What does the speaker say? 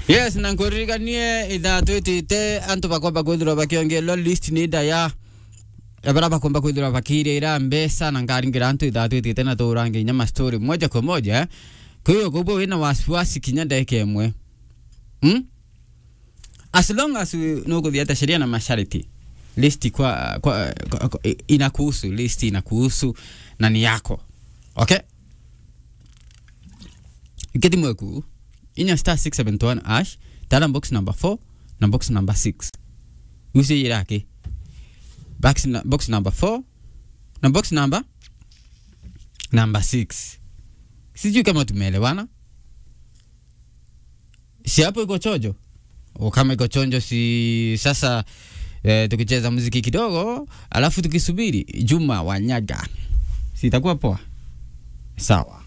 yes na nkuririkanie ithaa twitite antu bakwamba kwithirwa bakiongelwa list ni ida ya bara bakwamba kwithirwa bakiirira mbesa na ngaringira antu ithaa twitite na turange inya mastori moja kwa moja eh. kwa hiyo kubwa wina wasiwasi kinya ndeke imwe hmm? as long as nukuthiata sheria na masharti list kwa, kwa, kwa, kwa inakuhusu list inakuhusu na ni yako okay iketi mweku inya star 671 ash tala box number 4 na box number 6 usie yirake box, na- box number 4 na box number number 6 sijui kama tumeelewana si hapo iko chojo o kama iko chonjo si sasa eh, tukicheza muziki kidogo alafu tukisubiri juma wanyaga sitakuwa poa sawa